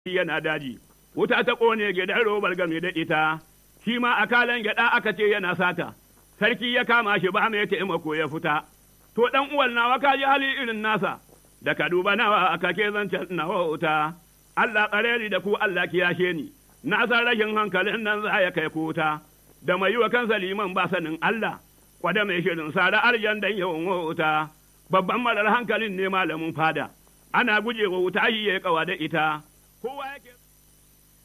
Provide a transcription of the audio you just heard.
yana daji, wuta ta ƙone gidan robar game da ita, shi ma a kalan gyaɗa aka ce yana sata, sarki ya kama shi ba mai taimako ya fita. To ɗan uwan nawa ka ji hali irin nasa, da ka duba nawa aka ke zancen nawa wuta, Allah ƙareri da ku Allah kiyashe ni, na san rashin hankalin nan za ya kai kuta, da mai yi wa kansa liman ba sanin Allah, kwada mai shirin sara arjan dan yawan wuta, babban marar hankalin ne malamin fada, ana gujewa wuta yi ya kawa da ita, kowa yake